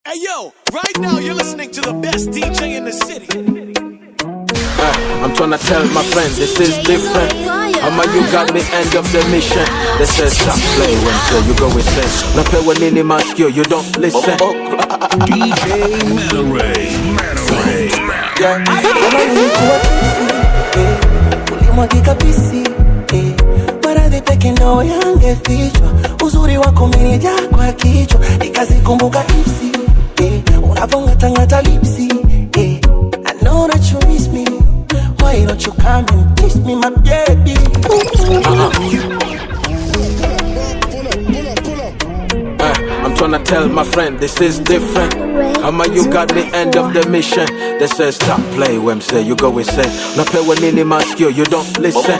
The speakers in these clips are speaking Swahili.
Hey yo, right now you're listening to the best DJ in the city. Uh, I'm tryna tell my friend this is different. Ama you got me end of the mission. They say stop playing when so you go insane. No play when any mask you, you don't listen. DJ Manoray. Manoray. Yeah. Kama nilikuwa pisi eh, ulimwagika pisi eh, maradhi peke ndo yangefichwa, uzuri wako umenijaa kwa kichwa, nikazikumbuka ipsi eh, unavongatangata lipsi eh, I know that you miss me, why don't you come and kiss me my baby ooh, ooh. Uh, I'm tryna tell my friend this is different. Ama you got me end of the mission. They say stop play when say you go insane. No play when any mask you, you don't listen.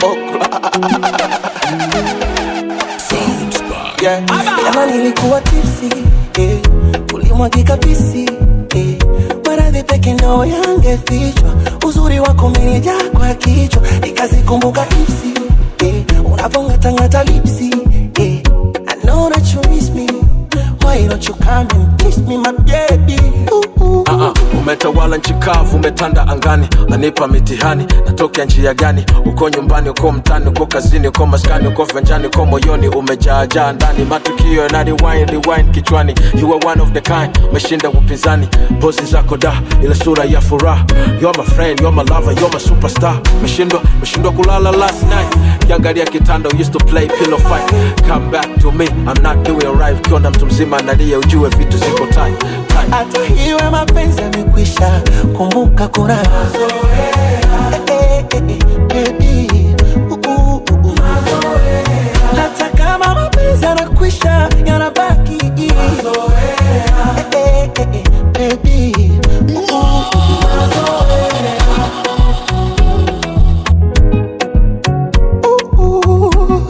Yeah. Jana nilikuwa tipsi eh, ulimwagika pisi eh, maradhi peke ndo yangefichwa, uzuri wako umenijaa kwa kichwa, nikazikumbuka ipsi eh, unavongatangata lipsi eh, I know that you miss me, why don't you come and kiss me my baby ooh, ooh. Uh-uh. Umetawala nchi kavu, umetanda angani, nanipa mitihani, natokea njia gani? Uko nyumbani, uko mtani, uko kazini, uko maskani, uko venjani, uko moyoni, umejaajaa ndani, matukio yana rewind, rewind kichwani. You are one of the kind, umeshinda upinzani, pozi zako da, ile sura ya furaha. You're my friend, you're my lover, you're my superstar. Umeshindwa, umeshindwa kulala last night, kiangalia kitanda, used to play pillow fight. Come back to me, I'm not doing right. Ukiona mtu mzima analia, ujue vitu ziko tight, tight. hata iwe mapenzi yamekwisha, kumbuka kuna mazoea. Eh, eh, eh, baby. Uh, uh, uh, uh. Hata kama mapenzi yanakwisha, yanabaki mazoea. Eh, eh, eh, baby. Uh, uh, uh. Uh, uh.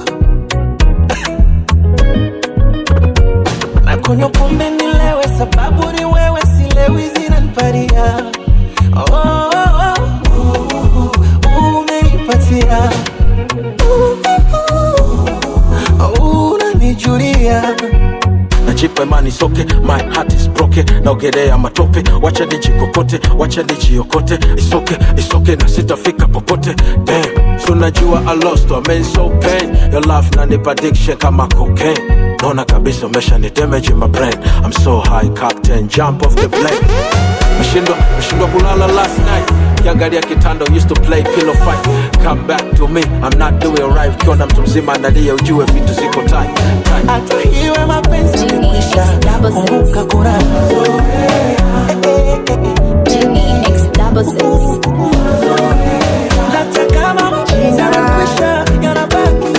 nakunywa pombe nilewe, sababu ni wewe, silewi zinaniparia oh, oh, oh, uh, umenipatia uh, uh, uh, unanijulia najipa imani soke my heart is broken naogelea matope wacha nijikokote wacha nijiokote isoke isoke na sitafika popote damn so najua i lost I mean so pain your love nanipa addiction kama cocaine naona kabisa umesha ni damage in my brain i'm so high captain jump off the plane meshindwa meshindwa kulala last night kiangalia kitanda used to play pillow fight come back to me i'm not doing right ukiona mtu mzima analia ujue vitu ziko tight tight hata iwe mapenzi yamekwisha, kumbuka kuna mazoea. Eh, eh, eh, eh. Genie X double six. hata kama mapenzi yanakwisha, yanabaki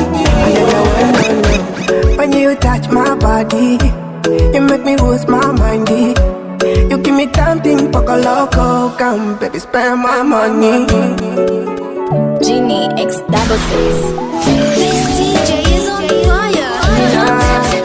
When you touch my body, you make me lose my mind. You give me something poco loco, come baby, spend my money. Genie X double six. This DJ is on fire.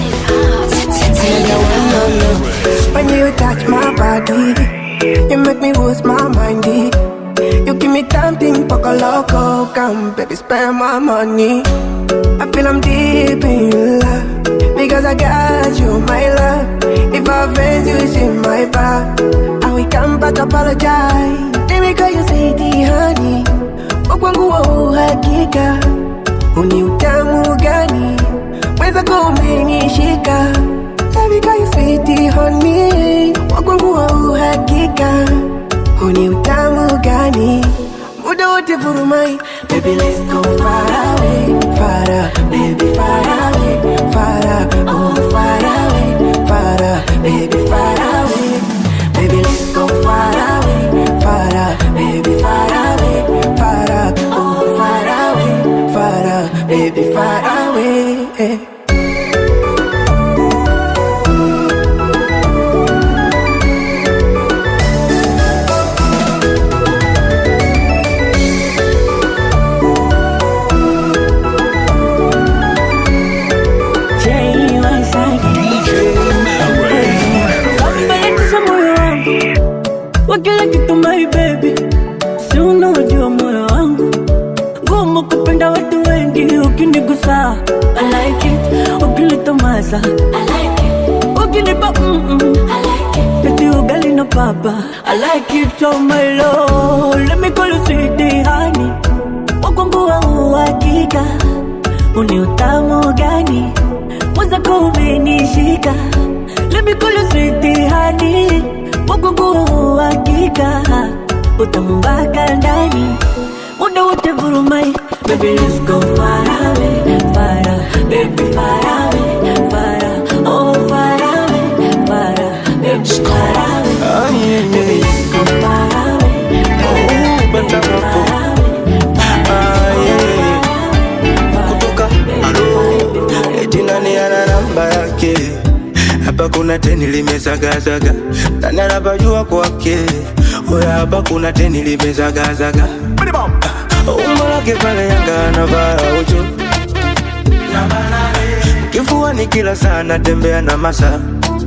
When you touch my body, you make me lose my mind. You give me something poco loco, come baby, spend my money. I feel I'm deep in love because I got you, my love. If I offend you, it's in my back. I will come back apologize. Let me call you sweetie, honey. Wakwangu wa uhakika, uni utamu gani? Mweza kumenishika. Let me call you sweetie, honey. Wakwangu wa uhakika, uni utamu gani? Muda wote furumai, baby let's go far away, far away, baby far away, far away, oh far away, far away, baby far away, baby let's go far away, far away, baby far away, far away, oh far away, far away, baby far away. Manoray. Badilisha moyo wangu wa kila kitu my baby, si unaojua moyo wangu ngumu kupenda watu wengi, ukinigusa I like it, ukilitomasa I like it, ukinipa mm -mm. I like it. papa. I like it on my low. Let me call you sweetie honey. Wakwangu wa uhakika, uni utamu gani? Mwenzako umenishika. Let me call you sweetie honey. Wakwangu wa uhakika, utamu mpaka ndani. Muda wote vurumai, baby let's go far away, far away, baby far away, far away, oh far away, far away, baby far away. Ah, yeah, yeah, Let's go far away, Oh, bata hapo. Ah, yeah. Kutoka alo eti nani ana namba yake hapa kuna teni limezagazaga nani anapajua kwake oya hapa kuna teni limezagazaga umbo lake pale yanga anavaa ucho kifuani kila saa natembea na masa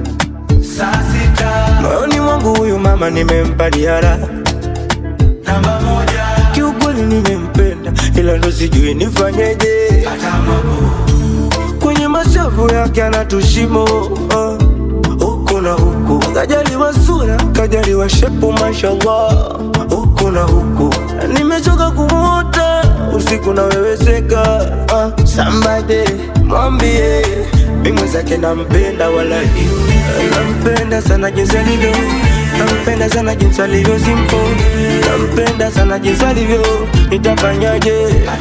moyoni mwangu huyu mama nimempa diara kiukweli nimempenda ila ndo sijui nifanyeje kwenye mashavu yake anatushimo uh, huku na huku kajaliwa sura kajaliwa shepu mashallah huku na huku nimechoka kumwota usiku naweweseka uh, sambade mwambie mi mwenzake nampenda wala nampenda sana jinsi alivyo nampenda sana jinsi alivyo simpo nampenda sana jinsi alivyo nitafanyaje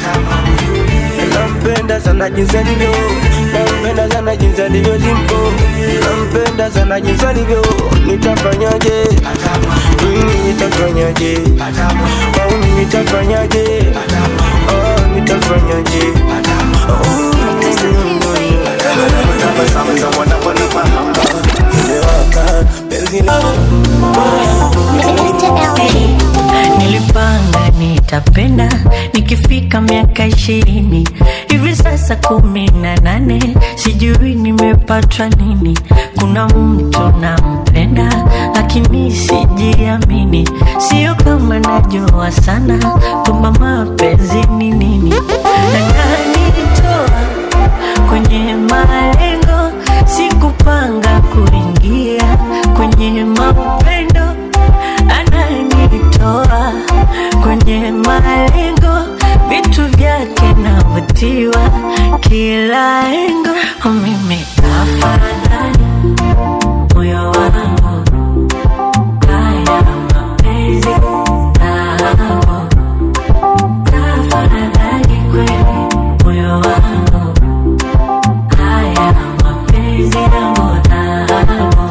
nampenda sana jinsi alivyo nampenda sana jinsi alivyo simpo nampenda sana jinsi alivyo nitafanyaje mimi nitafanyaje au mimi nitafanyaje oh nitafanyaje oh, Nilipanga nitapenda nikifika miaka ishirini hivi sasa kumi na nane sijui nimepatwa nini. Kuna mtu nampenda lakini sijiamini, sio kama najua sana kwamba mapenzi ni nini. Ananitoa kwenye malengo, sikupanga kuingia kwenye mapendo ananitoa kwenye malengo, vitu vyake navutiwa kila engo. Mimi afadhali moyo wangu haya mapenzi nao, tafadhali kweli moyo wangu haya mapenzi yangu nao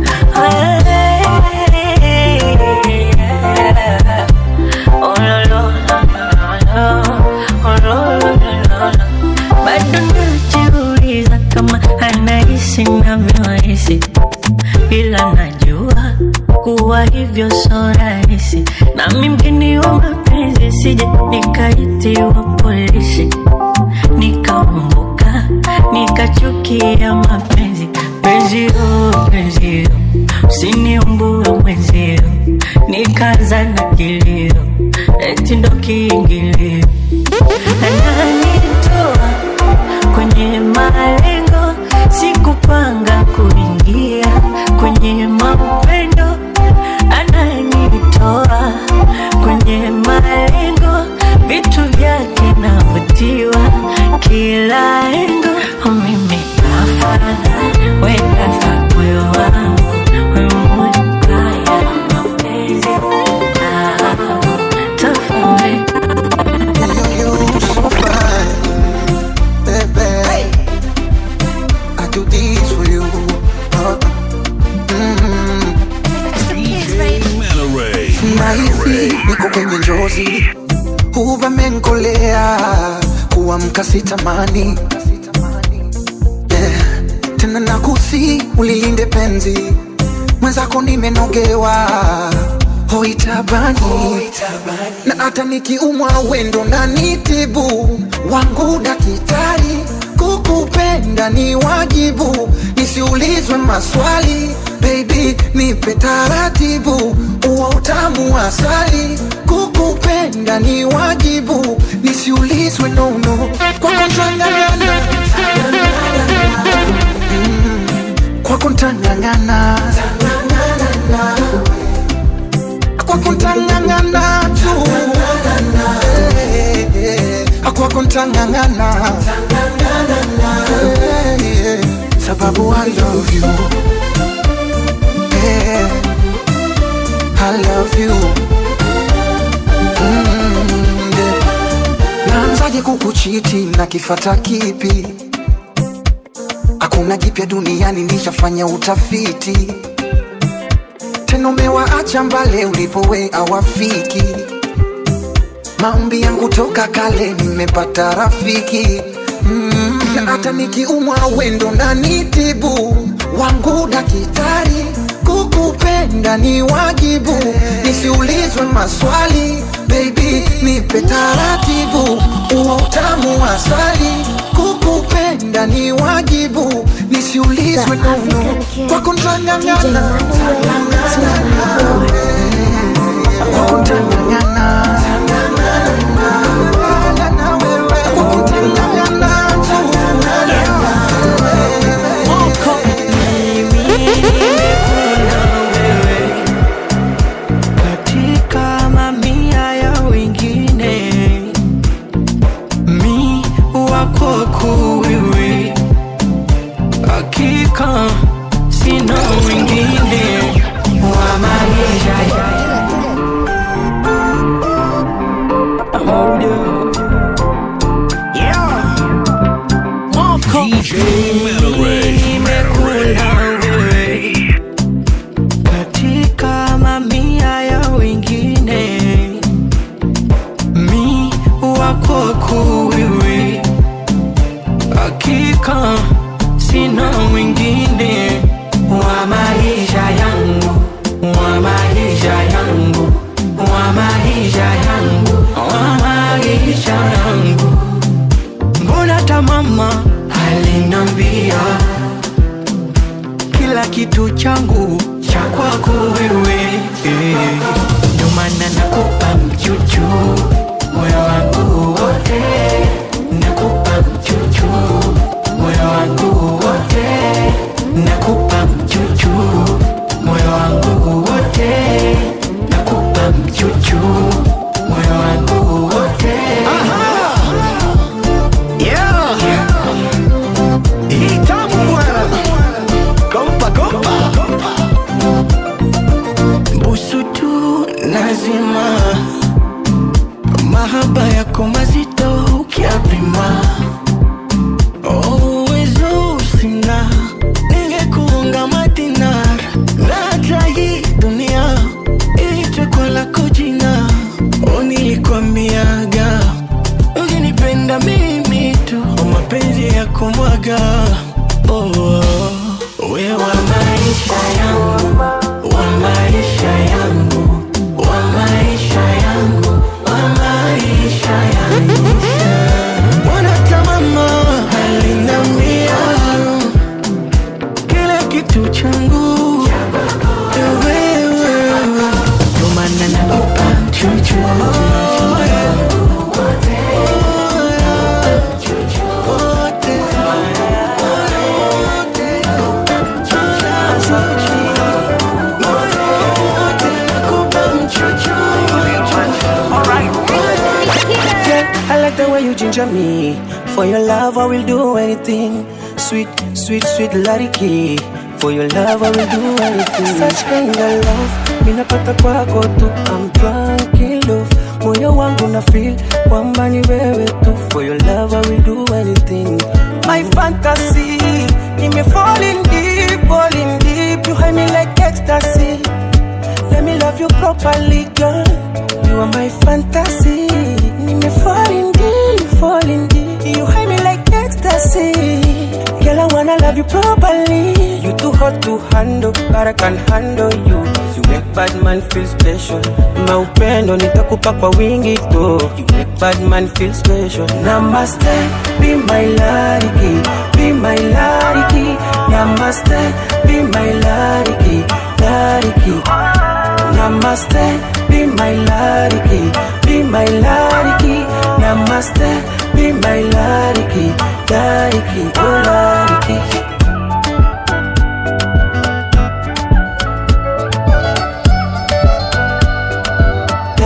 bado najiuliza kama anahisi navyohisi, ila najua kuwa hivyo so rahisi, nami mgeni wa mapenzi, sije nikaitiwa polisi nikaumbuka nikachukia mapenzi penzio penzio usiniumbue mwenzio nikaanza na kilio eti ndo kiingilio ananitoa kwenye malengo sikupanga kuingia kwenye mapendo ananitoa kwenye malengo vitu vyake navutiwa kila engo mimi afadhali wekafa moyo wangu wemukaya mapenzi nao tofauti nahisi niko kwenye njozi huvamenkolea kuamka sitamani yeah. tena nakusi ulilinde penzi mwenzako nimenogewa hoitabani na hata nikiumwa wendo na nitibu wangu dakitari kukupenda ni wajibu nisiulizwe maswali baby nipe taratibu uwa utamu wa asali kukupenda ni wajibu nisiulizwe nono kwako ntangangana Mm, kwako ntangangana ntang'ang'ana Eh, yeah. sababu I love you Eh, I love you Mm, yeah. naanzaje kukuchiti na kifata kipi hakuna jipya duniani nishafanya utafiti tena umewaacha mbale ulipowe awafiki maombi yangu toka kale nimepata rafiki mm. na hata nikiumwa wendo na nitibu wangu daktari kukupenda ni wajibu nisiulizwe maswali baby nipe taratibu uo utamu wa asali kukupenda ni wajibu nisiulizwe nono kwako ntang'ang'ana kwako ntang'ang'ana katika mamia ya wengine mi wako wewe hakika sina wengine wa maisha ya DJ Metaray. wewe katika mamia ya wengine mi wako wewe hakika sina mwingine wa maisha yangu wa maisha yangu wa maisha yangu wa maisha yangu mbona tamama alinambia kila kitu changu cha kwako wewe eh. ndio maana nakupa mchuchu moyo wangu wote nakupa mchuchu moyo wangu wote nakupa mchuchu moyo wangu wote nakupa mchuchu moyo wangu wote Yeah. Hii tamu bwana. Kompa, kompa. busu tu lazima mahaba yako mazito ukiapima uwezo sina ningekuunga madinar na hata hii dunia iitwe kwa lako jina o nilikwambiaga ukinipenda mimi tu o mapenzi ya kumwaga oh, oh. we wa maisha yangu wa maisha yangu wa maisha yangu wa maisha yangu Mbona tamama alinambia kila kitu changu ni wewe ndio maana nakupa chuchu Yeah, I like the way you ginger me. For your love, I will do anything. Sweet, sweet, sweet Lariki. For your love, I will do anything. Such kind of love, minapata kwako tu. I'm drunk in love. Moyo wangu na feel kwamba ni wewe tu. For your love, I will do anything. My fantasy, nime falling deep, falling deep. You hide me like ecstasy. Let me love you properly, girl. You are my fantasy. Nime falling deep, falling deep. You hide me like ecstasy. Girl, I wanna love you properly. You too hot to handle, but I can handle you. You make bad man feel special. Maupendo nitakupa kwa wingi tu. You make bad man feel special. Namaste, be my lariki, be my lariki. Namaste, be my lariki, lariki. Namaste, be my lariki, be my lariki. Namaste, be my lariki, lariki, oh lariki.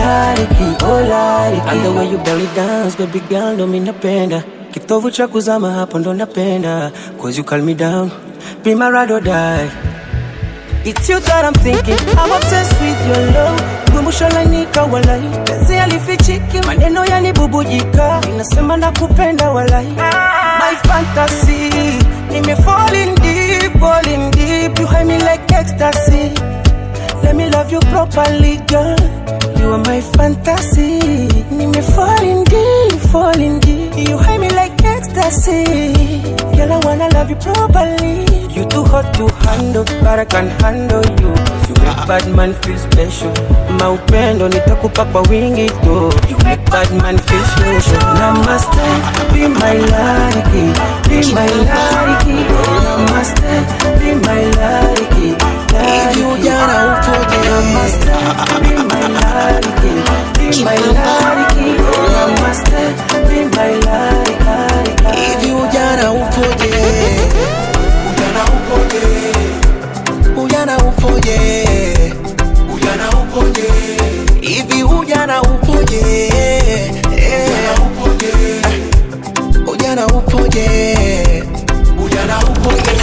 like it, oh like it. And the way you belly dance, baby girl, ndo mi napenda. Kitovu cha kuzama hapo ndo napenda. Cause you calm me down, be my ride or die. It's you that I'm thinking, I'm obsessed with your love. Kumbusho lanika walai, penzi alifichiki, maneno yanibubujika, inasema nakupenda walai. My fantasy, nime falling deep, falling deep, you hide me like ecstasy. Let me love you properly, girl. You are my fantasy. Nime falling deep, falling deep. You hide me like ecstasy. Girl, I wanna love you properly. You too hot to handle, but I can handle you. You make bad man feel special. Maupendo nitakupa kwa wingi tu. You make bad man feel special. Namaste, be my lucky, be my lucky. Namaste, be my lucky. Hivi ujana upoje? Namaste, be my lucky, be my lucky. Namaste, be my lucky. Hivi ujana upoje? Ujana upoje? Ujana upoje? Ujana upoje? Hivi ujana upoje? Ujana upoje? Ujana upoje? Ujana upoje?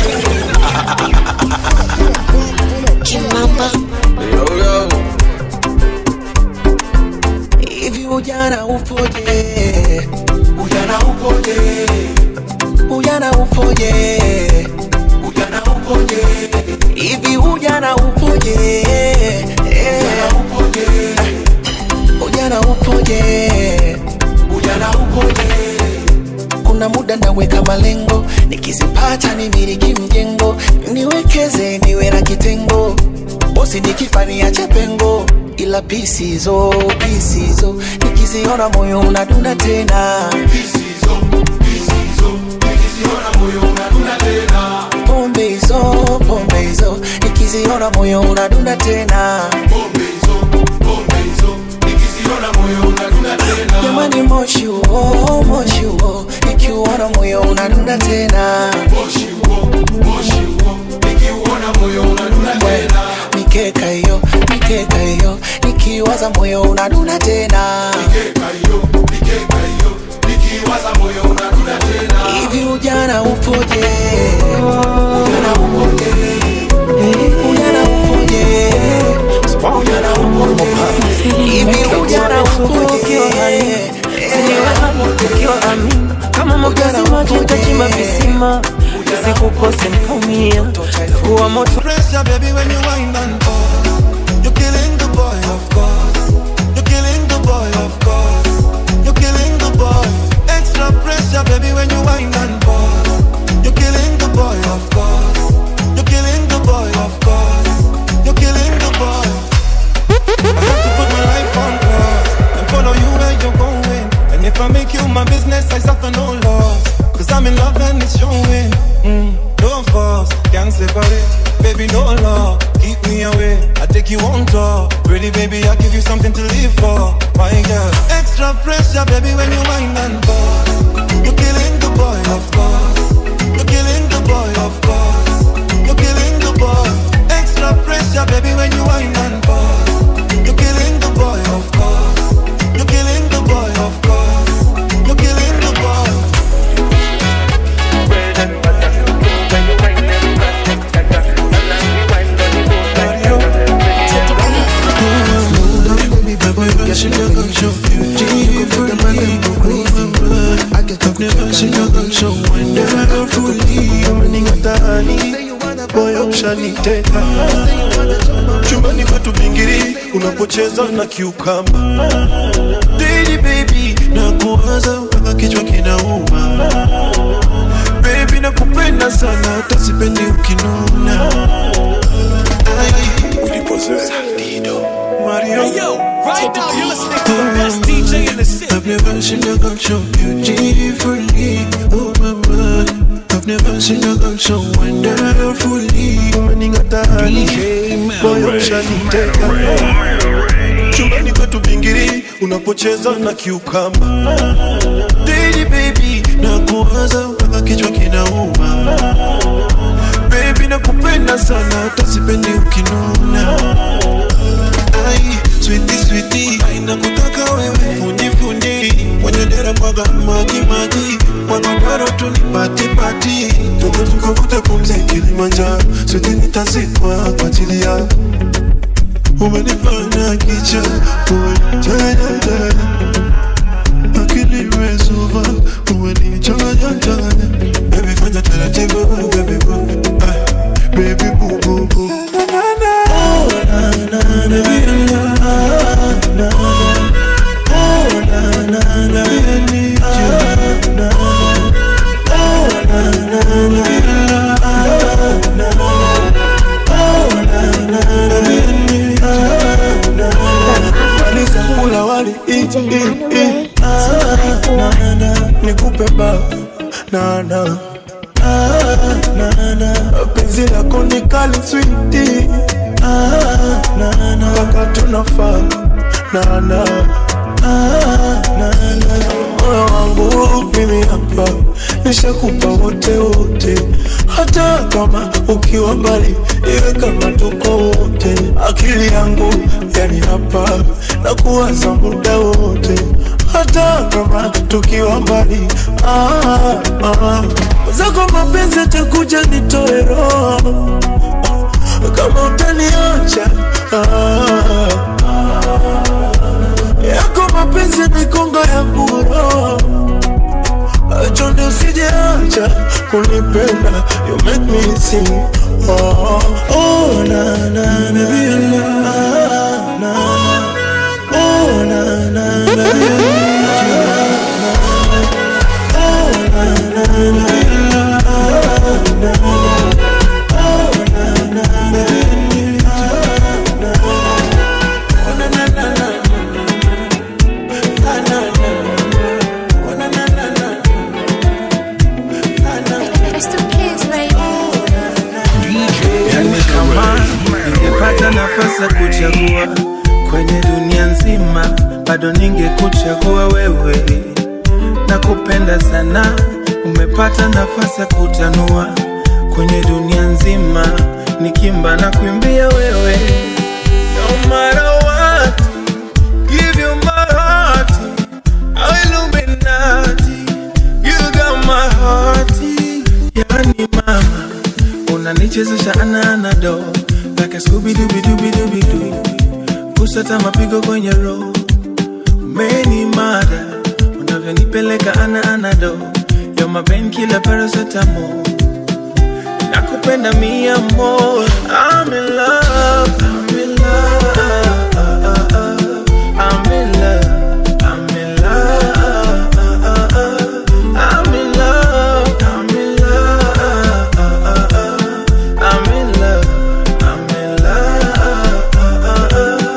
Kimamba. Yo, yo. Hivi ujana upoje? Ujana upoje? Ujana upoje? Ujana upoje? Hivi ujana upoje? Ujana upoje? Ujana upoje? Ujana upoje? Kuna muda naweka malengo, nikizipata nimiliki mjengo, niwekeze niwe na kitengo, bosi nikifania chepengo, ila pisizo pisizo, nikiziona moyo unadunda tena pombe hizo pombe hizo, nikiziona moyo unadunda tena jamani, moshi huo moshi huo, nikiuona moyo unadunda tena mikeka hiyo mikeka hiyo, nikiwaza moyo unadunda tena hivi ujana upoje? Ujana upoje? Ujana upoje? Ujana upoje? Hivi ujana upoje? ukiwa amin kama makazi maji utachimba visima isikukose nkaumia takuwa moto Pressure, baby, when you wind and pause. You're killing the boy, of course. You're killing the boy, of course. You're killing the boy. Extra pressure, baby, when you wind and pause. You're killing the boy, of course. You're killing the boy, of course. You're killing the boy. I have to put my life on pause and follow you where you're going. And if I make you my business, I suffer no loss. Cause I'm in love and it's showing. Mm, no force, can't separate. Baby, no law, keep me away. I take you on tour. Pretty baby, I give you something to live for. My girl, extra pressure, baby, when you wind and pause. You're killing the boy, of course. You're killing the boy, of course. You're killing the boy. Extra pressure, baby, when you wind and pause. You're killing the boy, of course. You're killing the boy, of course. You're killing the boy. moyo ushaniteka chumbani kwetu bingiri unapocheza na kiukamba Daily baby na kuwaza mpaka kichwa kinauma baby nakupenda sana hata sipendi ukinuna Ai, ulipozoea Mario Hey, yo, right now you're listening to the best DJ in the city. I've never seen a girl so beautifully. Oh my man, I've never seen a girl so wonderfully. Umening'ata hali, moyo ushaniteka. Chumbani kwetu bingiri, unapocheza na kiukamba. Daily baby, na kuwaza mpaka kichwa kinauma. Baby nakupenda sana, hata sipendi ukinuna. Ai, sweetie sweetie, nivute pumzi Kilimanjaro, sote nitazikwa kwa ajili yako. Umenifanya kicha, umenichanganya changanya, akili imezuba, umenichanganya changanya. Baby fanya taratibu, baby boo, ah, baby boo boo boo. Oh na na na, baby na na na, oh na na na, I need you, na na. Oh na na na, na na. Oh na na na, I need you, na na. Alisa kula wali, i i i, ah na na. Nikupe ba, na na. Ah, na na. Penzi lako ni kali sweetie, ah na na. Kaka tunafaa, na na. Ah, na na. Moyo wangu mimi hapa nishakupa wote wote, hata kama ukiwa mbali, iwe kama tuko wote. Akili yangu yani hapa na kuwaza muda wote, hata kama tukiwa mbali. Ah, ah. Zako mapenzi atakuja nitoe roho kama utaniacha ah, yako mapenzi ni konga ya buro chonde usijeacha kunipenda you make me sing oh, oh na na na baby, na na na oh na na na baby, I need you, na, na. oh na na na baby, na na na oh na na na baby, I need you, na, na. oh na na na na Yani kama ningepata nafasi ya kuchagua kwenye dunia nzima, bado ningekuchagua wewe. Nakupenda sana, umepata nafasi ya kutanua kwenye dunia nzima, nikimba na kuimbia wewe. No matter what, give you my heart, Illuminati, you got my heart. Yani mama unanichezesha ananado like a Scooby Dooby Dooby Dooby Doo, kusata mapigo kwenye roho, umeni mada unavyonipeleka ana anado, you're my painkiller paracetamol, nakupenda mia more, I'm in love, I'm in love, I'm in love, I'm in love, I'm in love, I'm in love. I'm in love, I'm in love.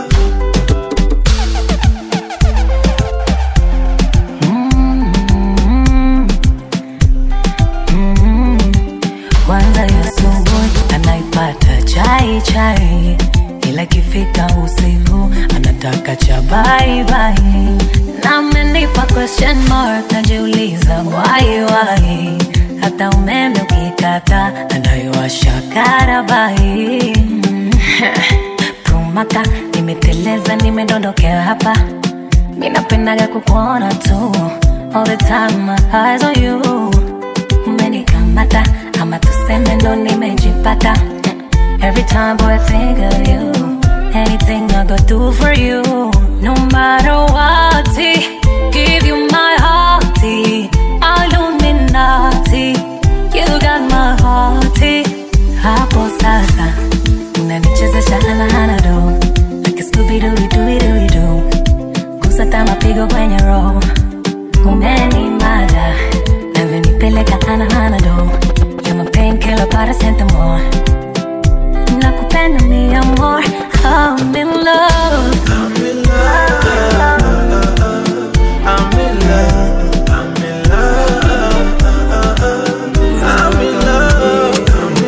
kwanza ya asubuhi anaipata chai chai, ila ikifika usiku anataka cha bye bye. Na amenipa question mark, najiuliza why why, hata umeme ukikata anayowasha karabai Prumaka, nimeteleza nimedondokea hapa, minapendaga kukuona tu all the time, my eyes on you umenikamata ama tuseme ndo nimejipata every time boy I think of you anything I go do for you no matter what give you my heart Illuminati you got my heart hapo sasa unanichezesha anahanado like a Scooby-Doo-Doo-Doo-Doo kusata mapigo kwenye roho umenimada navyonipeleka anahanado You're my painkiller paracetamol nakupenda mi amor I'm in love I'm in love, I'm in love, I'm in love, I'm in love,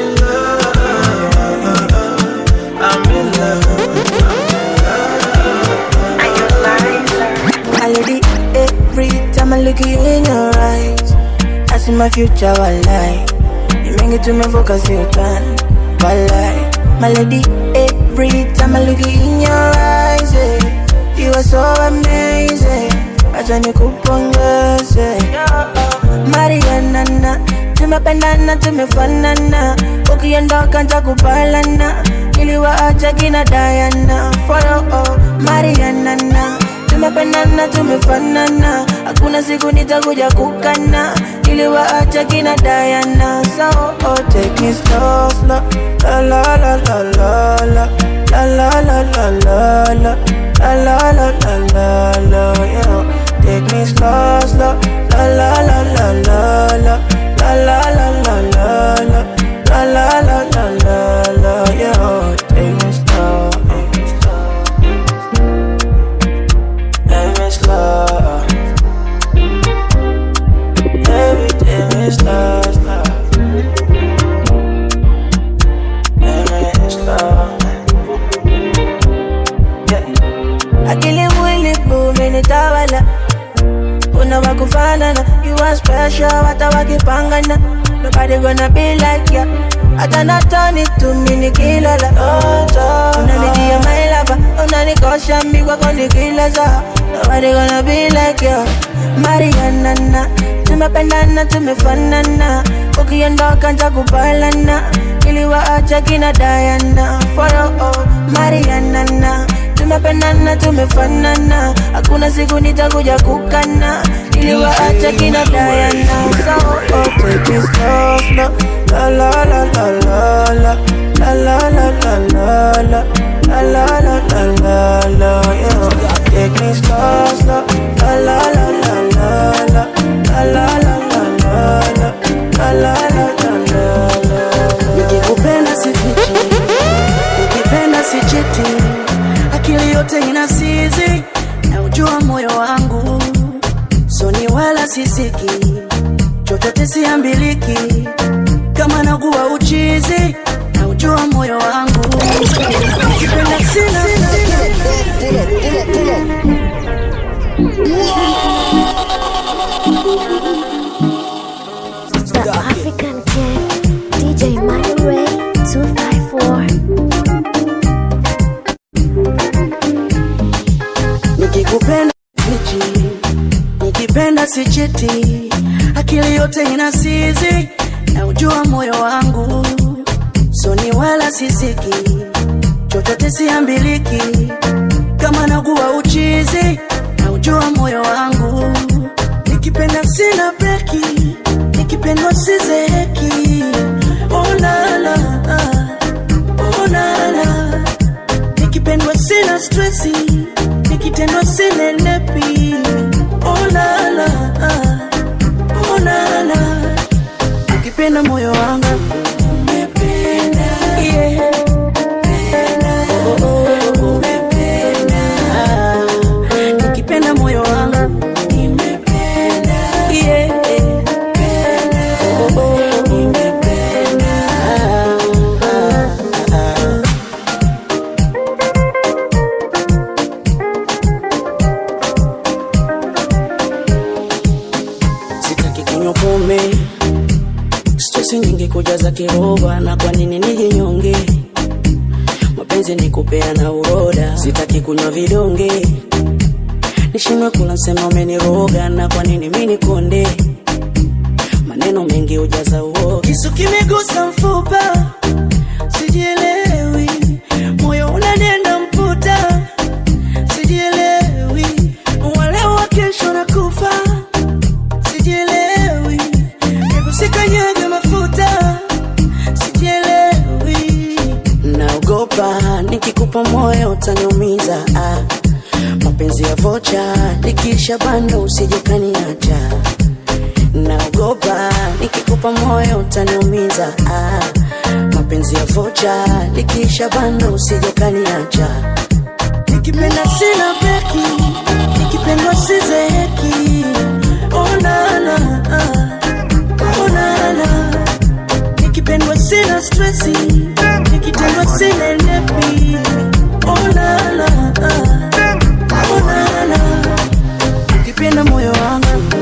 I'm in Melody, every time I look at you in your eyes, I see my future, walai. You make it to me focus, you can, walai. Melody, every time I look at you in your eyes, yeah, you are so amazing. Acha nikupongeze Mariana na tumependana tumefanana ukiondoka ntakupalana iliwaacha kina dayana folo oh, marianana tumependana tumefanana hakuna siku nitakuja kukana iliwaacha kina dayana so oh, take me slow, slow. La, la, la, la, la, la. La, la, la, la, la, la. La, la, la, la, la, la, yeah. Take me slow, slow. La, la, la, la, la, la. La, la, la, la, la, la. La, la, la, la, la, la, yeah. Take me slow. Take me slow. Baby, take me slow, slow. Take me slow. akili mwili bumenitawala kuna wakufanana you are special hata wakipangana nobody gonna be like ya hata natoni tumi nikilala unanijia mailava unanikosha mikwako nikilaza nobody gonna be like ya marianana tumependana tumefanana ukiondoka ntakupalana iliwaacha kina dayana folo oh, marianana tumependana tumefanana hakuna siku nitakuja kukana iliwaacha kina dayana so oh, take it slow, slow. La, la, la, la, la, la. La, la, la, la, la, la. La, la, la, la, la, la, yeah. Take me slow, slow. La, la, la, la, la, la. La, la, la, la, la, la. La, la, la, la, la, la. nikikupenda sifichi nikipenda sichiti akili yote ina sizi na ujua moyo wangu soni wala sisiki chochote siambiliki kama naguwa uchizi na ujua moyo wangu nikipenda sina The African King, DJ Money Ray 254. nikikupenda fichi nikipenda sichiti akili yote ina sizi na ujua moyo wangu soni wala sisiki chochote siambiliki kama naguwa uchizi na ujua moyo wangu nikipenda sina breki nikipendwa sizeheki onala onala nikipendwa sina stresi nikitendwa sinenepi onala onala ukipenda moyo wangu Yeah. Oh, oh, oh. Ah, nikipenda moyo wangu Yeah. Oh, oh, oh. Ah, ah, ah. sitaki kunywa pombe stresi nyingi kujaza kiroba na kwa nini nijinyonge mapenzi ni kupeana uroda sitaki kunywa vidonge nishindwe kula msema umeniroga na kwa nini mi nikonde maneno mengi hujaza uoga kisu kimegusa mfupa sijielewi moyo unanenda mputa sijielewi wale wa kesho na kufa sijielewi hebu sikanyage mafuta sijielewi naogopa nikikupa moyo utaniumiza ah. mapenzi ya vocha nikisha bando usijekaniacha naogopa nikikupa moyo utaniumiza ah. mapenzi ya vocha nikisha bando usijekaniacha nikipenda sina breki nikipendwa sizeheki onana onana nikipendwa sina stresi nikitendwa sina nepi onana onana ukipenda moyo wangu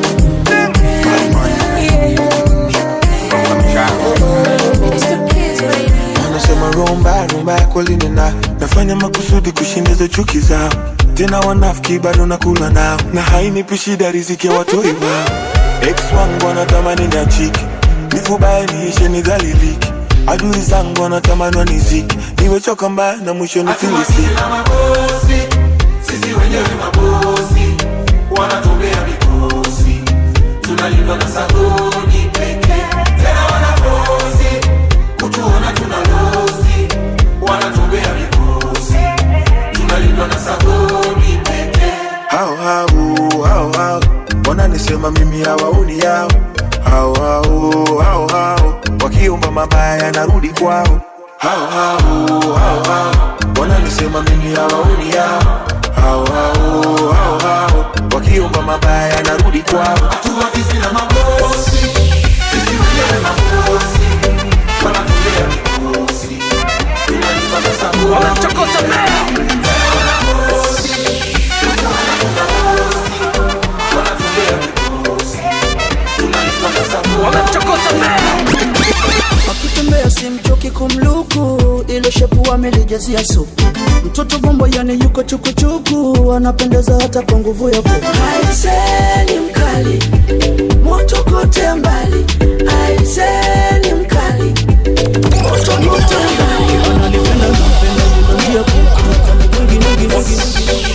anasema rumba rumba yako linena nafanya makusudi kushindiza chuki zao tena wanafiki bado nakula nao na hainipi shida riziki ya watoi wao ex wangu anatamani na chiki nifubainishe nidhaliliki adui zangu wanatamani waniziki nimechoka mbaya na mwisho nifilisiki mabosi sisi wenyewe mabosi wanatumbea mikosi tunalindwa na sabuni pekee tena wanafosi kutuona tuna losi wanatumbea mikosi tunalindwa na sabuni pekee hao hao hao hao wananisema mimi hawaoni yao hao hao hao hao wakiomba mabaya yanarudi kwao hao hao hao hao wananisema mimi hawaoni yao hao hao hao hao wakiomba mabaya yanarudi kwao tuwakisi na mabosi sisi wenyewe mabosi wanatumbea mikosi tunalindwa na sabuni Wamemchokoza Tena wanafosi kutuona tuna losi wanatumbea mikosi tunalindwa na sabuni Wamemchokoza akitembea simchoki kumluku ile shepu amelijazia supu mtoto bombo yani yuko chukuchuku anapendeza hata kwa nguvu ya kuku aiseni mkali moto kote mbali aiseni mkali moto kote mbali analipenda nampenda yunangia kuku kani mwingi mwingi mwingi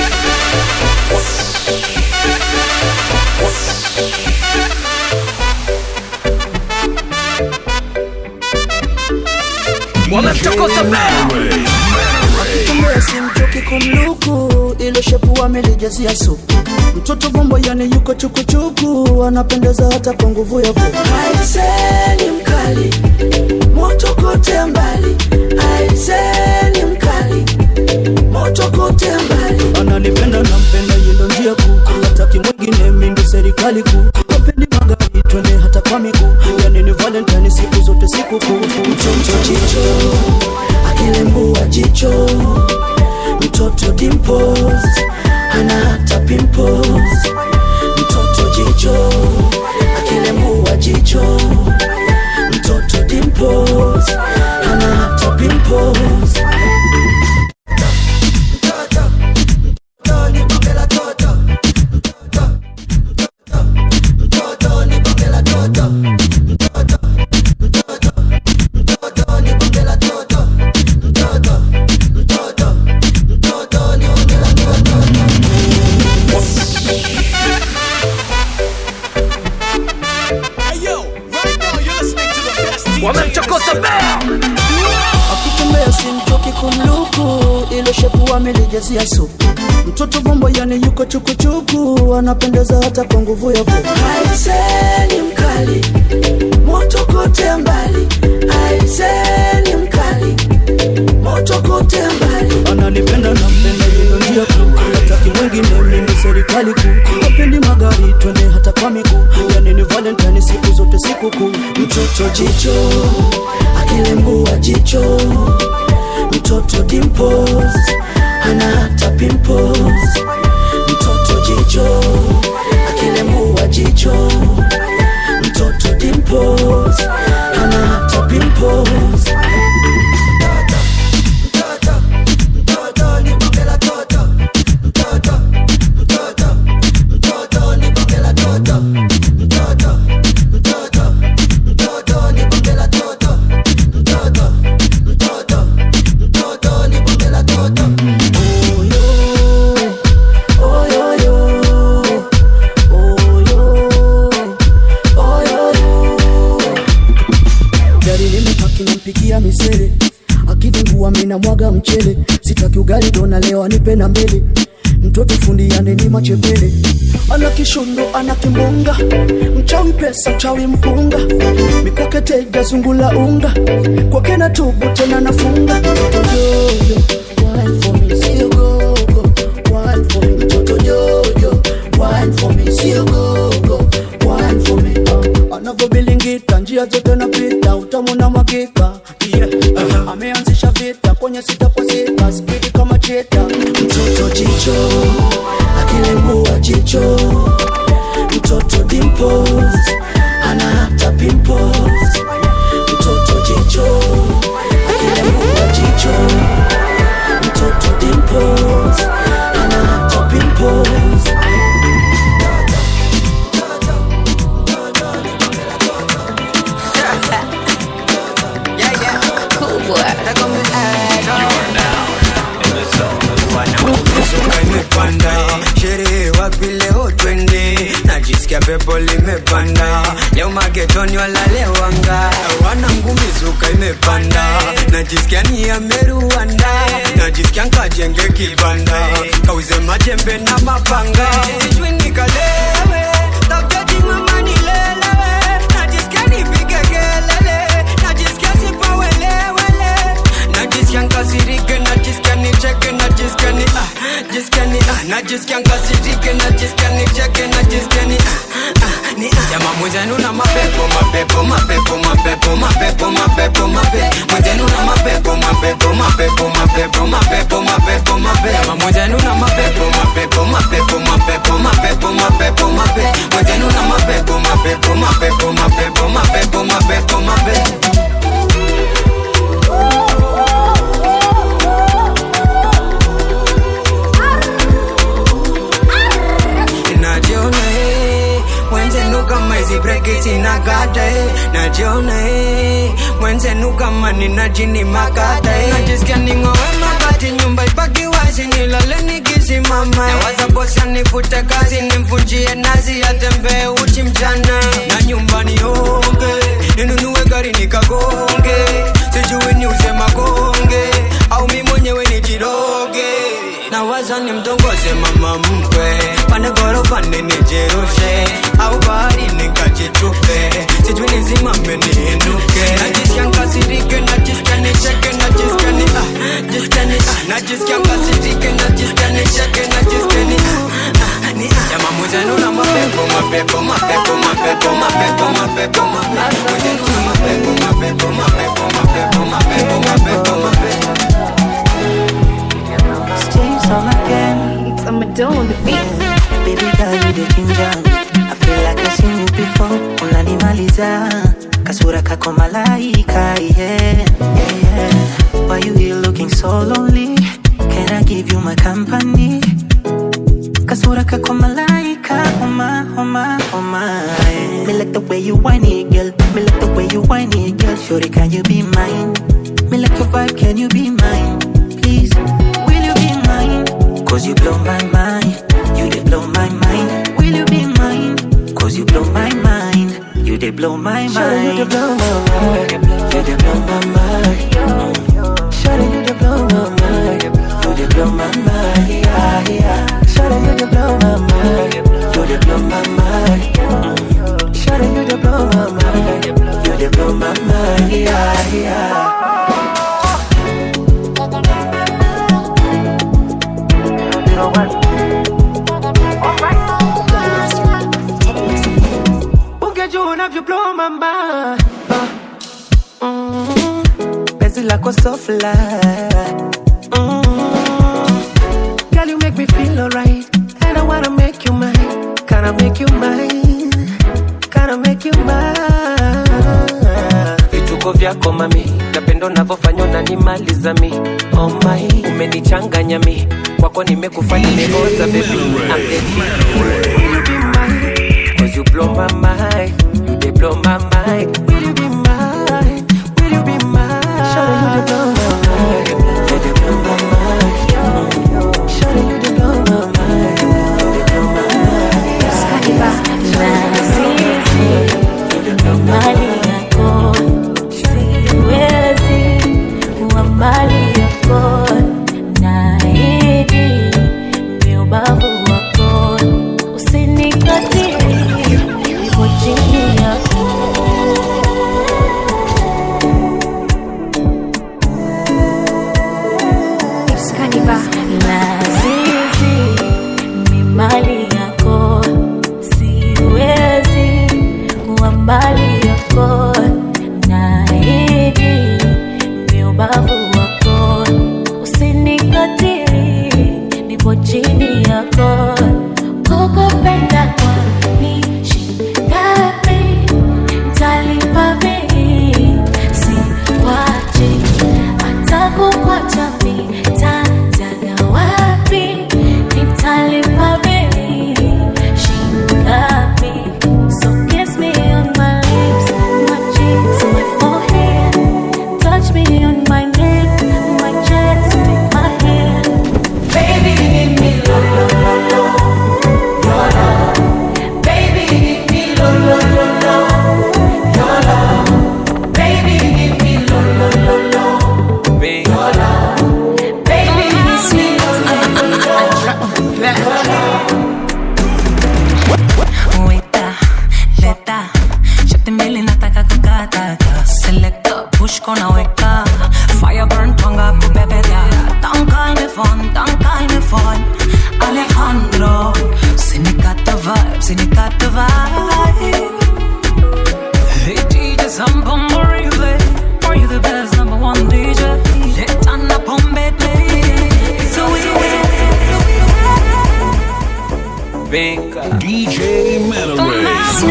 Wamemchokoza akitembea simchoki kumluku ile shepu amelijazia supu mtoto bombo yani yuko chukuchuku anapendeza hata kwa nguvu ya kuku aiseni mkali moto kote mbali aiseni mkali moto kote mbali analipenda nampenda yendo njia kuu hataki mwingine mindo serikali kuu wapendi magari twende hata kwa miguu yani ni valentine siku zote siku kuu mtoto jicho akilembua jicho mtoto dimples ana hata pimples mtoto jicho akilembua jicho mtoto dimples ana hata pimples Hey yo, right now you're listening to the best DJ. Wamemchokoza akitembea simchoki kumluku ile shepu amelijazia supu mtoto bombo yani yuko chukuchuku anapendeza hata kwa nguvu ya kuku aiseni mkali moto kote mbali aiseni mkali moto kote mbali analipenda nampenda yendo njia kuu hataki mwingine mimi serikali kuu wapendi magari twende hata kwa miguu yani ni valentine siku zote siku kuu mtoto jicho akilembua jicho mtoto dimples ana hata pimples mtoto jicho akilembua jicho mtoto dimples ana hata pimples gari limepaki nampikia misele akidingua mina mwaga mchele sitaki ugali dona leo anipe na mbele mtoto fundi yaneni machepele ana kishundo ana kimbunga mchawi pesa mchawi mpunga mikwake tega zungula unga kwake na tubu tena nafunga mtoto jojo wine for me sio gogo wine for me mtoto jojo wine for me sio gogo wine for me uh, anavyobilingita njia zote napita utamu na mwakika yeah. uh, ameanzisha vita kwenye sita kwa sita spidi kama cheta mtoto jicho akilembua jicho mtoto dimples ana hata pimples mtoto jicho akilembua jicho mtoto dimples ana hata pimples getoni walalewanga wana ngumizuka imepanda najisikia ni ameruanda najisikia nkajenge kibanda kauze majembe na mapanga sijui nikalewe tafutaji mama nilelewe najisikia nipige kelele najisikia sipawelewele najisikia nkasirike najisikia nicheke najisikia ni ah, jisikia ni ah, najisikia nkasirike najisikia nicheke najisikia ni ah, ah, ni ah. Jamaa mwenzenu na mapepo mapepo mapepo mapepo mapepo mapepo mapepo mwenzenu na mapepo mapepo mapepo mapepo mapepo mapepo mapepo Jamaa mwenzenu na mapepo mapepo mapepo mapepo mapepo mapepo mapepo mwenzenu na mapepo mapepo mapepo mapepo mapepo mapepo mapepo najiona eh, mwenzenu kama hizi breki zinakata eh, najiona eh, mwenzenu kama nina jini makata eh, najisikia ning'owe mabati nyumba ibaki wazi nilale nikisimama nawaza bosi anifute kazi nimvunjie nazi atembee uchi mchana na nyumbani onge ninunue gari nikagonge sijui niuze magonge au mi mwenyewe nijiroge nawaza nimtongoze mama mkwe pande gorofani nijirushe au bahari nikajitupe sijui nizimame niinuke najisikia nkasirike najisikia nicheke najisikia ni ah, jisikia ni ah, najisikia nkasirike najisikia nicheke najisikia ni ah, ah, ni ah. Jamaa mwenzenu na mapepo mapepo mapepo mapepo mapepo mapepo mapepo mwenzenu na mapepo mapepo mapepo mapepo mapepo mapepo mapepo James on again. It's I'm doing the beat. Baby girl, you the ginger me. I feel like I seen you before. Unanimaliza kasura kako malaika, yeah, yeah, yeah. Why you here looking so lonely? Can I give you my company? Kasura kako malaika, oh my, oh my, oh my. yeah. Me like the way you whine it, girl. Me like the way you whine it, girl. Shorty, can you be mine? Me like your vibe, can you be mine? Please, will you be mine? Cause you blow my mind. You did blow my mind. Will you be mine? Cause you blow my mind. You did blow my mind. Shawty, you did blow my mind. You did blow my mind. Shawty, you did blow my mind. You did blow my mind. Yeah, yeah. Shawty, you did blow my mind. You did blow my mind. Shawty, you did blow my mind. You did blow my mind. Yeah, yeah. ungejua unavyoblow mamba penzi lako so fly mm. Girl, you make me feel alright And I wanna make you mine Can I make you mine Can I make you mine vituko vyako mami napendo navyofanya unanimaliza mi oh my umenichanganya mi kwako nimekufa nimeoza baby I'm the king. Cause you blow my mind you dey blow my mind Will you be mine? Will you be mine? Shawty, you did blow my mind. You did blow my mind. Shawty, you did blow my mind. You did blow my mind. mali yako siwezi kuwa mali yako naidi ni ubavu wako usinikatili nipo chini yako lazizi ni mali yako siwezi kuwa mbali yako naidi ni ubavu wako usinikatili nipo chini yako kukupenda kwani shingapi ntalipa bei sikwachi hata kukwacha mi tatagawa Vinka. DJ Manoray.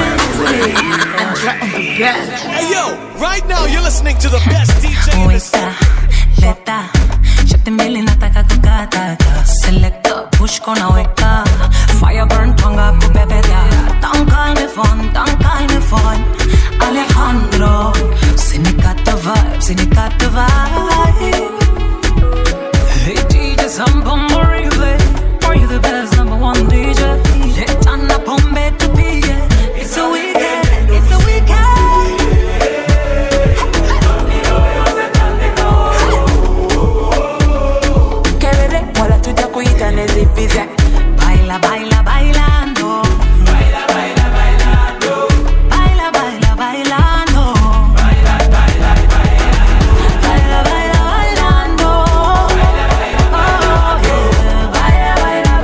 Hey yo, right now you're listening to the best DJ in the city. leta shati mbili nataka kukata selector push kona weka fire burn twanga kupepeta don't call me fun don't call me fun Alejandro sinikata vibe sinikata vibe Hey DJ Sambo Morive Are you the best number one DJ Leta na pombe tupige It's a weekend It's a weekend kelele wala tuja kuita nezipiza Baila, baila, bailando. Baila, baila, bailando. Baila, baila, bailando. Baila, baila, bailando. Oh, yeah. Baila,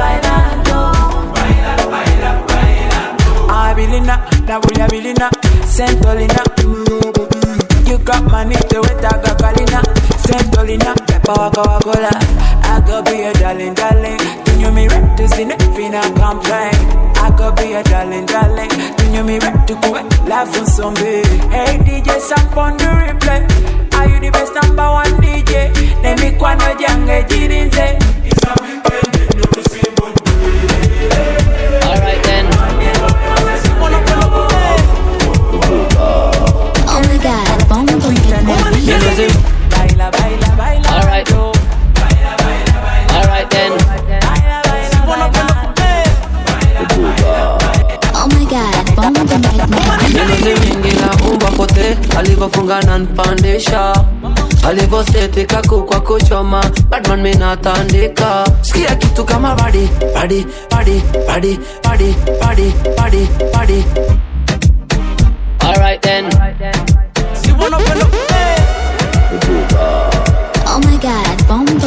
baila, bailando. Abilina, Nabuya Bilina, Sentolina. You got money to it, I got Galina, Sentolina, Peppa Waka Wakola. I could be a darling, darling. Do you me rap to sin if you not complain? I could be a darling, darling. Do you me rap to go laugh on some big? Hey DJ, samp on the replay. Are you the best number one DJ? Let me kwano jange jirinze. It's a weekend, you know, see Alright then. Oh my god, bomba Alright. Alright then. Oh my god, bomba Nimezimingira umba pote alivyofunga na npandisha alivyoseti kuku kwa kuchoma badman minatandika sikia kitu kama badi badi badi badi badi badi badi badi Alright then. Oh my god, bomba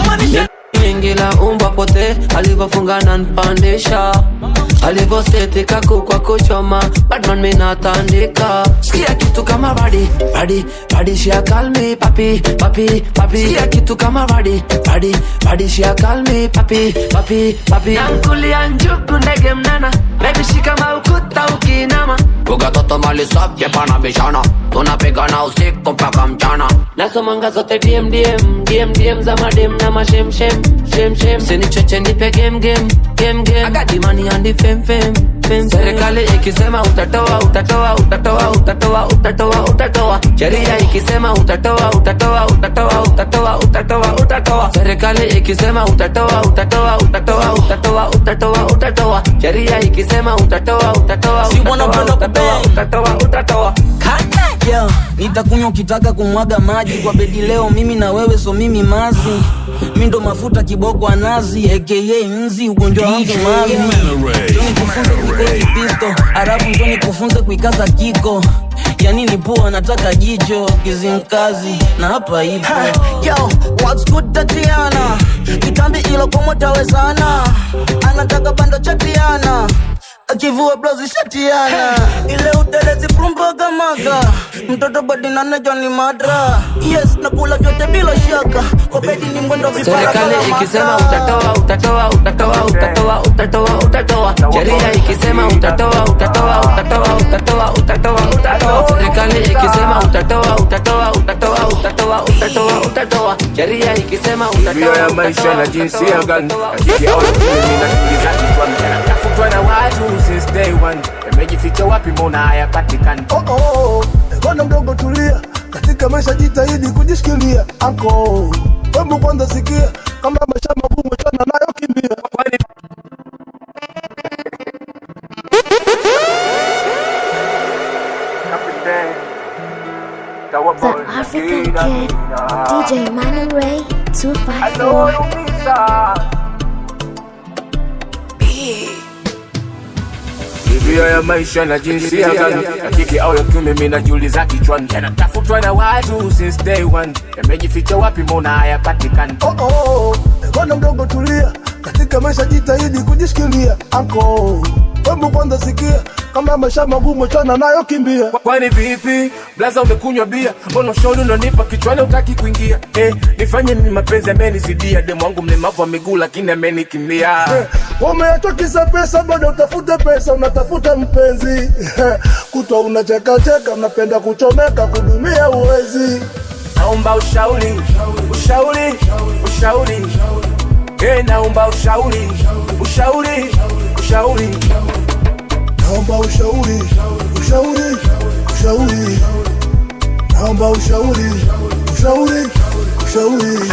Ingila umba pote alivyofunga na npandisha alivyoseti kuku kwa kuchoma badman minatandika sikia kitu kama badi badi badi shia kalmi papi papi papi sikia kitu kama badi badi badi shia kalmi papi papi papi yankulia njuku ndege mnana bebi shika maukuta ukinama Buga toto mali safi pana bishana tunapigana usiku mpaka mchana nasomanga zote dm dm dm dm za madem na mashem shem shem shem sinichoche nipe game game game game akadimani andi fem fem fem serikali ikisema utatoa utatoa utatoa utatoa utatoa utatoa sheria ikisema utatoa utatoa utatoa utatoa utatoa utatoa serikali ikisema utatoa utatoa utatoa utatoa utatoa utatoa sheria ikisema utatoa utatoa utatoa utatoa utatoa utatoa Yo, nitakunywa ukitaka kumwaga maji kwa bedi leo mimi na wewe so mimi mazi mi ndo mafuta kiboko anazi aka nzi ugonjwa wangu mavi Njoo nikufunze kuikoki pisto alafu njo nikufunze kuikaza kiko yani ni pua nataka jicho kizimkazi na hapa ipo Yo, what's good Tatiana? Kitambi ilo komo tawezana. Anataka bando chatiana. Akivua blouse shatiana. Ile utelezi prumbaga maga. Mtoto badi na nejo ni madra. Yes, nakula vyote bila shaka. Kwa bedi ni mwendo vipara serikali kala ikisema maka. utatoa utatoa utatoa utatoa utatoa utatoa sheria ikisema utatoa utatoa utatoa utatoa utatoa utatoa serikali ikisema utatoa utatoa utatoa utatoa utatoa utatoa sheria ikisema Tabia ya maisha na jinsia gani Rafiki au mimi najiuliza kichwani Yanatafutwa na watu since day one Yamejificha wapi mbona hayapatikani oh, oh, oh. Bwana mdogo tulia, katika maisha jitahidi kujishikilia. Anko hebu kwanza sikia, kama maisha magumu chana nayo kimbia. The African Kid, DJ Manu Ray 254. Tabia ya maisha na jinsia gani Rafiki au ya kiume mimi najiuliza kichwani Yanatafutwa na watu since day one Yamejificha wapi mbona hayapatikani Oh, oh, oh. Bwana mdogo tulia, katika maisha jitahidi kujishikilia. Anko hebu kwanza sikia kama maisha magumu chana nayo kimbia kwani vipi blaza umekunywa bia mbona ushauri unanipa kichwani utaki kuingia eh, nifanye nini mapenzi amenizidia demu wangu mlemavu wa miguu lakini amenikimbia Eh, umeachwa kisa pesa bado utafute pesa unatafuta mpenzi kutwa unachekacheka unapenda kuchomeka kudumia uwezi naomba ushauri ushauri ushauri eh, naomba ushauri ushauri ushauri naomba ushauri ushauri ushauri naomba ushauri ushauri ushauri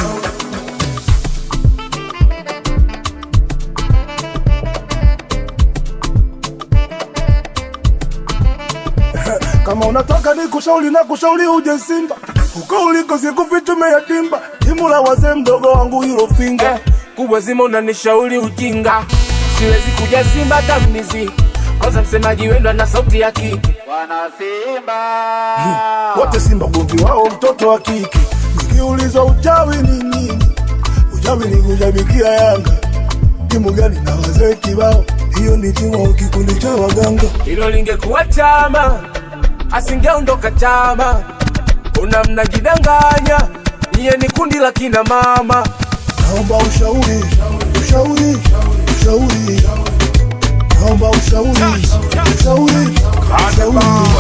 kama unataka ni kushauri na kushauri uje Simba uko uliko sikufichume yatimba timu la wazee mdogo wangu hilo finga eh, kubwa zima unanishauri ujinga siwezi kuja Simba tamizi kwanza msemaji wenu ana sauti ya kike Wana Simba wote Simba ugomvi wao mtoto wa kike. Nikiulizwa uchawi ni nini, uchawi ni kushabikia Yanga. Timu gani na wazee kibao, hiyo ni timu au kikundi cha waganga. hilo lingekuwa chama asingeondoka chama una mnajidanganya niye ni kundi la kina mama Naomba ushauri, ushauri, ushauri. Naomba ushauri, ushauri, ushauri.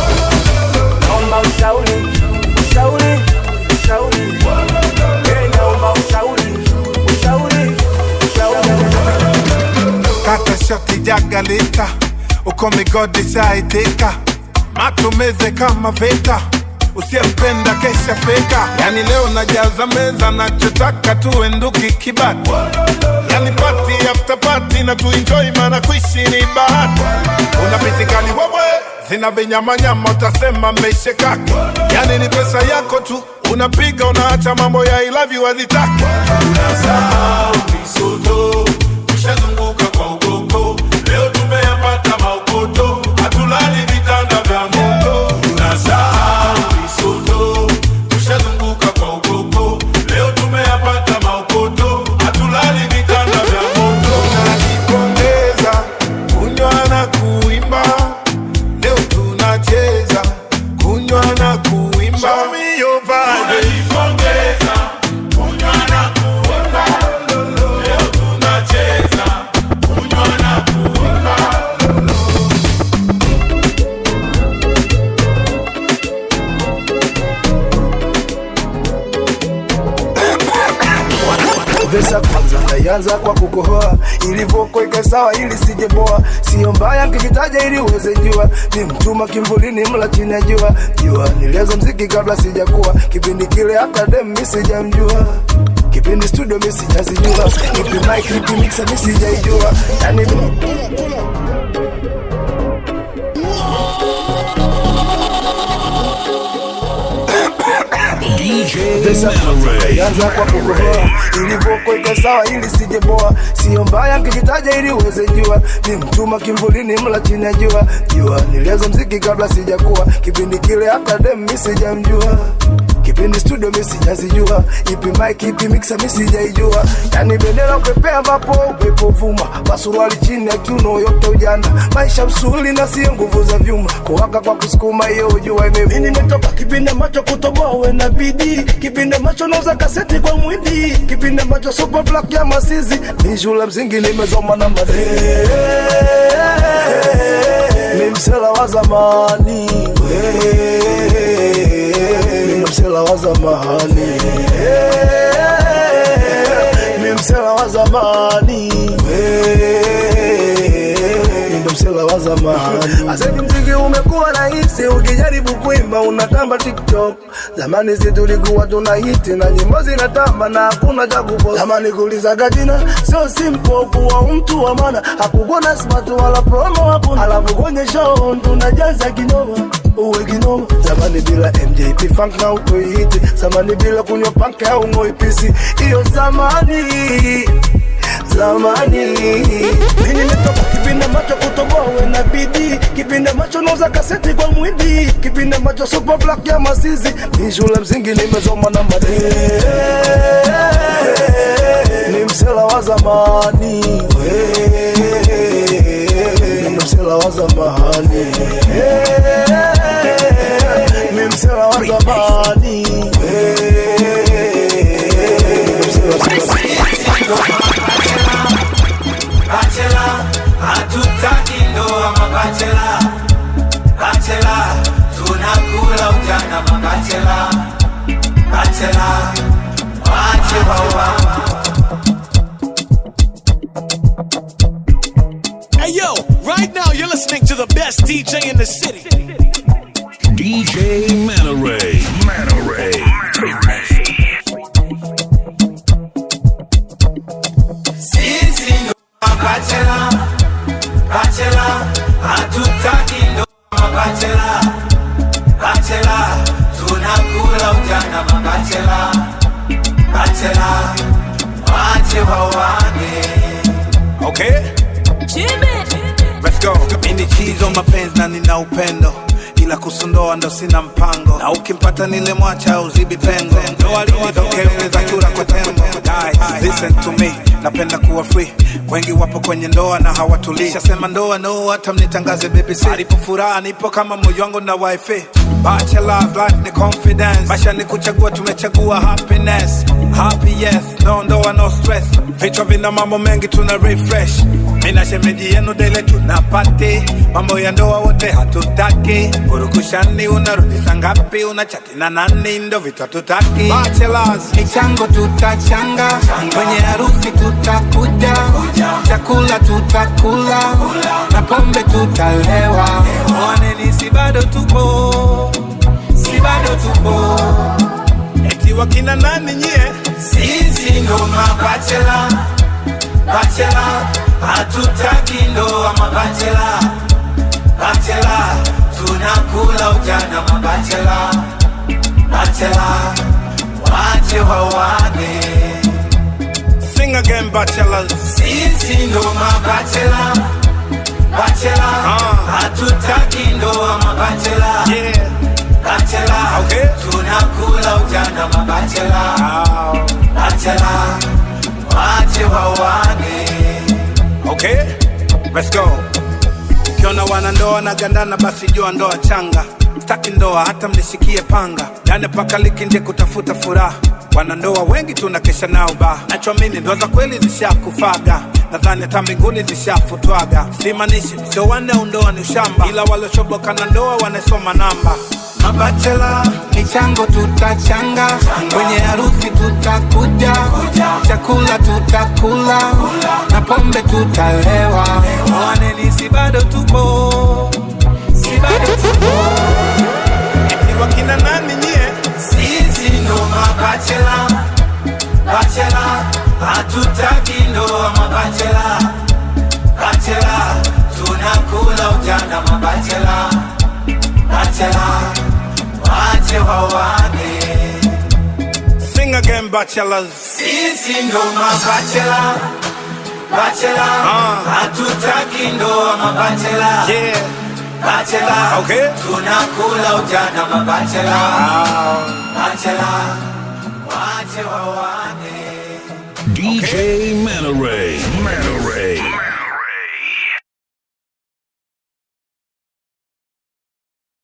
naomba ushauri ushauri ushauri Eh, naomba ushauri ushauri ushauri kata shoti jagalika uko migodi shaitika matumeze kama vita usiyempenda kesha feka yani leo najaza meza nachotaka tuwe nduki kibati yani pati after pati na tuenjoy maana kuishi ni bahati una pisikali wewe zina vinyamanyama utasema mmeishekaki yani ni pesa yako tu unapiga unaacha mambo ya I love you hazitaki unasahau misoto tushazunguka kwa ukoko leo tumeyapata maukoto hatulali vitanda vya moto tunasahau misoto tushazunguka kwa ukoko leo tumeyapata maukoto hatulali vitanda vya moto tunajipongeza kunywa na kuimba leo tunacheza kunywa na kuimba Show me your vibe. Tunajipongeza kunywa na kuimba leo tunacheza kunywa na kuimba Vesa kwanza ndayanza kwa kukohoa ilivyokweka sawa ili sijeboa sio mbaya nkijitaja ili uweze jua ni mtuma kimvulini mla chini ya jua jua nilianza mziki kabla sijakuwa kipindi kile hata dem mi sijamjua kipindi studio mi sijazijua ipi mic ipi mixer mi sijaijua yani Vesa Anza kwa kukohoa ilivyokweka sawa ili sijeboa sio mbaya nkijitaja ili uweze jua ni mtuma kimvulini mla chini ya jua jua nilianza mziki kabla sijakuwa kipindi kile hata dem mi sijamjua kipindi studio mi sijazijua ipi mic ipi mixer mi sijaijua yani bendera upepea ambapo upepo vuma pasuruali chini ya kiuno yote ujana maisha msuli na sio nguvu za vyuma kuwaka kwa kusukuma hiyo ujua imevuma nimetoka kipindi ambacho kutoboa uwe na bidii kipindi ambacho nauza kaseti kwa mwindi kipindi ambacho super black ya masizi ni shule msingi nimezoma na madee ni msela wa zamani ni msela wa zamani ni msela wa zamani ndo msela wa zamani asedi mziki umekuwa rahisi ukijaribu kuimba unatamba tiktok zamani si tulikuwa tuna hiti na nyimbo zinatamba na hakuna cha kupost zamani kulizaga jina sio simple kuwa mtu wa maana hakukuwa na smart wala promo hakuna alafu kwenye show tunajaza kinoma uwe kinoma zamani bila mjp funk na utoihiti zamani bila kunywa panke au ngoipisi hiyo zamani zamani mi nimetoka kipindi ambacho kutoboa uwe na bidii kipindi ambacho nauza kaseti kwa mwidi kipindi ambacho super black ya masizi ni shule msingi nimezoma na madee ni msela wa zamani ni msela zamani Eh, mi msela wa zamani Bachelor, hatutaki ndoa mabachela. Bachelor, tunakula ujana mabachela. Bachelor, wache wawa. Hey yo, right now you're listening to the best DJ in the city. DJ Manaray. Manaray. Sisi ndo mabachela. Bachelor, hatutaki ndoa mabachela. Bachelor, tunakula ujana mabachela. Bachelor, wache wawane. Okay? Let's go. Mimi chizo mapenzi na nina upendo ila kusundoa ndo sina mpango na ukimpata nile mwacha uzibi pengo ndoa lilitokeza kura kwa tembo Guys, listen to me napenda kuwa free wengi wapo kwenye ndoa na hawatulii shasema ndoa no hata mnitangaze BBC alipo furaha nipo kama moyo wangu na wifi Bachelor's life ni confidence maisha ni kuchagua tumechagua happiness happy yes no ndoa no stress vichwa vina mambo mengi tuna refresh mina shemeji yenu dele tunapati mambo ya ndoa wote hatutaki urukushani unarudisa ngapi unachati na nani ndo vitu hatutaki Bachelors, michango tutachanga kwenye harusi tutakuja chakula tutakula na pombe tutalewa mwaneni si bado tupo si bado tupo eti wakina nani nyie Sisi ndo mabachela, bachela, hatutaki ndoa mabachela, bachela, tunakula ujana mabachela, bachela, wache wawane. Sing again, bachelors. Sisi ndo mabachela, bachela, hatutaki ndoa mabachela, yeah. bachela, okay. tunakula ujana mabachela, bachela, wache wawane. Okay, let's go. Ukiona wanandoa na gandana, basi jua ndoa changa. Staki ndoa hata mnishikie panga, yani paka liki nje kutafuta furaha. Wanandoa wengi tunakesha nao ba, nachoamini ndoa za kweli zishakufaga. Nadhani hata mbinguni zishafutwaga. Simanishi sio wanne au ndoa ni ushamba, ila waliochoboka na ndoa wanasoma namba. Mabachela, michango tutachanga, kwenye harusi tutakuja, chakula tutakula, na pombe tutalewa. Mwaneni si bado tupo, si bado tupo. Eti wakina nani nyie? Sisi ndo mabachela, bachela, hatutaki ndoa mabachela, bachela, tunakula ujana mabachela, bachela, wache wawane. Sing again, bachelors. Sisi ndo mabachela, bachela, hatutaki ndoa mabachela, yeah. bachela, okay. tunakula ujana mabachela, bachela, wache wawane. DJ Manaray. Manaray.